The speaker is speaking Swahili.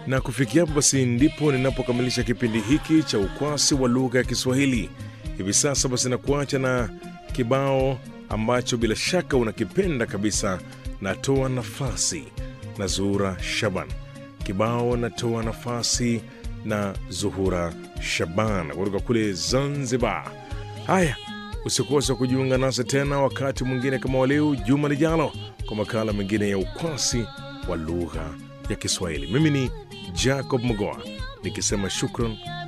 Na kufikia hapo basi ndipo ninapokamilisha kipindi hiki cha ukwasi wa lugha ya Kiswahili. Hivi sasa basi nakuacha na kibao ambacho bila shaka unakipenda kabisa, natoa nafasi na Zuhura Shaban. Kibao natoa nafasi na Zuhura Shaban kutoka kule Zanzibar. Haya, usikose kujiunga nasi tena wakati mwingine kama waleo juma lijalo kwa makala mengine ya ukwasi wa lugha ya Kiswahili. Mimi ni Jacob Mogoa nikisema shukran